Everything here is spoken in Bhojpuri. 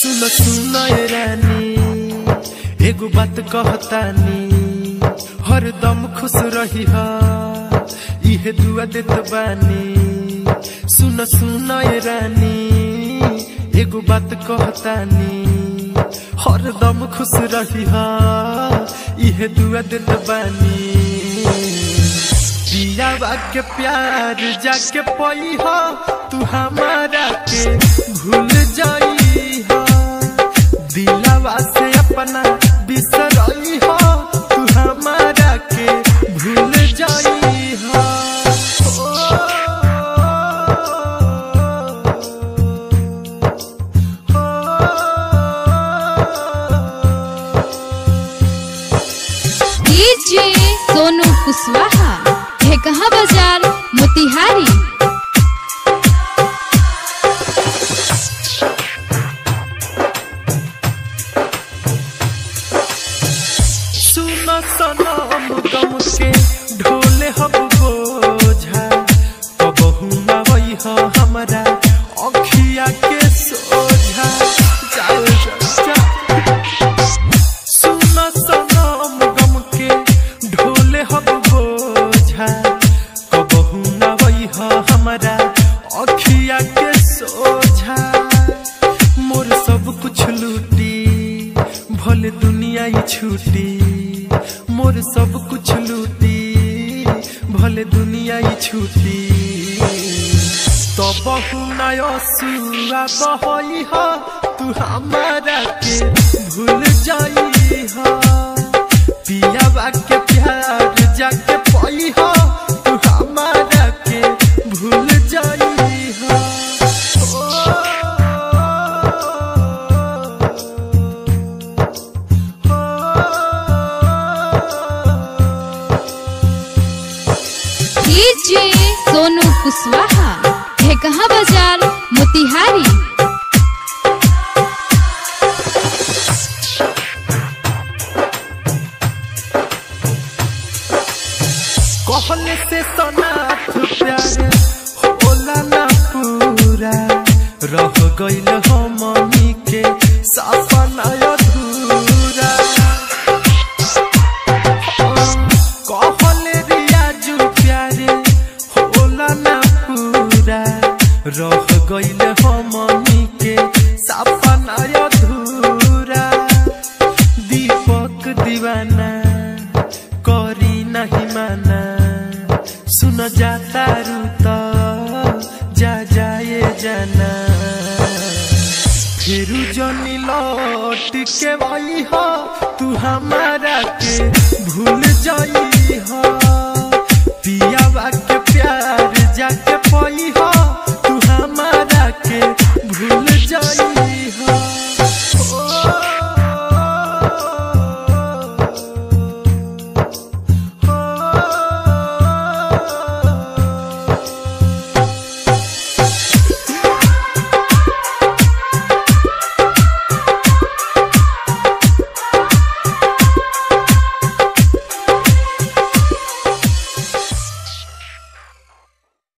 सुन सुन ए रानी एगो बात कहतानी हरदम खुश रही हा इहे दुआ देत बानी सुन सुन ए रानी एगो बात कहतानी हरदम खुश रही हा इहे दुआ देत बानी दियावा के प्यार जाके पई हो तू हमारा के भूल जाई हो दिलावा से अपना बिसरई हो तू हमारा के भूल जाई हो डीजे सोनू कुशवाहा ढेकहा बाजार मोतिहारी सुन सनम गम के ढोले हम बोझा कबहू ना वही हो हमारा अखिया के सोझा चल चल चल सुन सनम गम के ढोले हम बोझा कबहू ना वही हो हमारा अखिया के सोझा मोर सब कुछ लूटी भले दुनिया ही छूटी मोर सब कुछ लूटी भले दुनिया ही छूटी तो बहु नयसुआ बहई हो तू हमारा के भूल जाई हो पियावा के प्यार जाके पई हो तू हमारा के भूल जाई हो डीजे सोनू कुशवाहा ढेकहा बाजार मोतिहारी कहले से सनाथ प्यारे होला ना पूरा रह गइल हमनी के सपना अधूरा कहले रियाजू प्यारे होला ना पूरा रह गइल हमनी के सपना अधूरा दीपक दीवाना करी नहीं माना सुन जाता रूता जा जाए जाना फिर जनी लौट के वही हो तू हमारा के भूल जाई